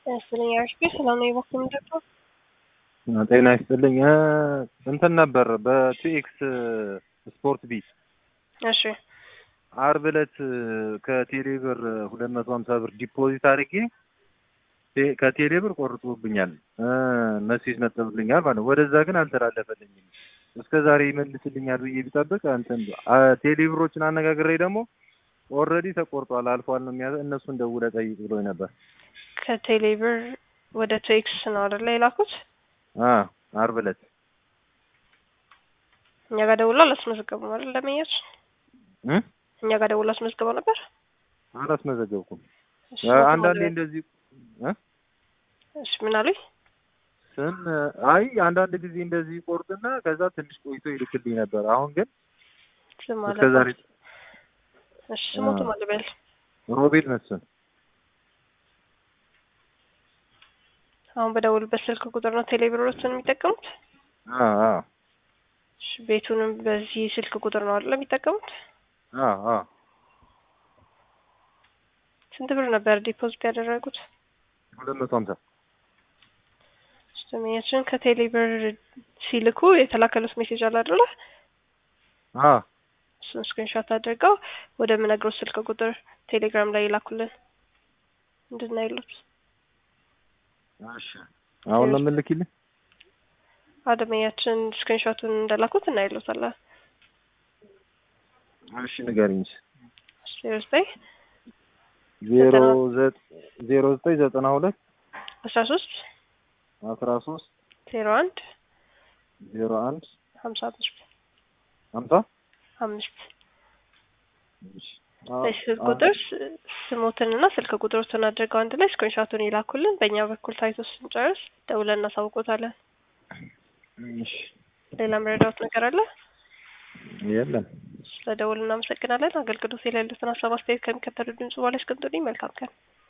ያስልኝ አርሽቤ ሰላም ነው የበኩል ምንድነው? ጤና ይስጥልኝ። እንትን ነበር በቲኤክስ ስፖርት ቢ እሺ አርብ ዕለት ከቴሌ ብር ሁለት መቶ ሀምሳ ብር ዲፖዚት አድርጌ ከቴሌ ብር ቆርጦብኛል፣ መሴጅ መጥቶልኛል ማለት ነው። ወደዛ ግን አልተላለፈልኝም። እስከ ዛሬ ይመልስልኛል ብዬ ቢጠብቅ እንትን ቴሌ ብሮችን አነጋግሬ ደግሞ ኦልሬዲ ተቆርጧል አልፏል ነው የሚያ እነሱን ደውለህ ጠይቅ ብሎኝ ነበር። ከቴሌ ብር ወደ ቴክስ ነው አይደለ የላኩት? አርብ ዕለት እኛ ጋር ደውሎ አላስመዘገቡም አይደል? ለመያዝ እኛ ጋር ደውሎ አስመዝግበው ነበር። አላስመዘገብኩም። አንዳንዴ እንደዚህ እሺ ምን አሉኝ? ስም አይ አንዳንድ ጊዜ እንደዚህ ይቆርጥና ከዛ ትንሽ ቆይቶ ይልክልኝ ነበር። አሁን ግን ስም አለ እስከ ዛሬ እሺ ስሞቱ ማን ልበል? ሮቤል መስፍን አሁን በደውልበት ስልክ ቁጥር ነው ቴሌ ብሮችን የሚጠቀሙት? አ አ እሺ ቤቱንም በዚህ ስልክ ቁጥር ነው አይደል የሚጠቀሙት? አ አ ስንት ብር ነበር ዲፖዚት ያደረጉት? ሁለት መቶ ሀምሳ ስሜያችን ከቴሌ ብር ሲልኩ የተላከሉት ሜሴጅ አለ አይደለ? አ እሱን ስክሪንሾት አድርገው ወደ ምነግረው ስልክ ቁጥር ቴሌግራም ላይ ይላኩልን እንድናይሉት። እሺ አሁን ነው የምልክልኝ? አደመያችን ስክሪንሾቱን እንደላኩት እናይሉታለን። እሺ ንገሪኝ። ዜሮ ዘጠኝ ዜሮ ዜሮ ዘጠኝ ዘጠና ሁለት አስራ ሶስት አስራ ሶስት ዜሮ አንድ ዜሮ አንድ ሀምሳ አምስት ሀምሳ አምስት ስልክ ቁጥር ስሞትንና ስልክ ቁጥሮትን አድርገው አንድ ላይ ስክሪንሾቱን ይላኩልን። በእኛ በኩል ታይቶ ስንጨርስ ደውለን እናሳውቆታለን። ሌላ መረዳት ነገር አለ? የለም። ስለደውል እናመሰግናለን። አገልግሎት የሌሉትን ሀሳብ አስተያየት ከሚከተሉ ድምጽ በኋላ እስክንጡልኝ መልካም ቀን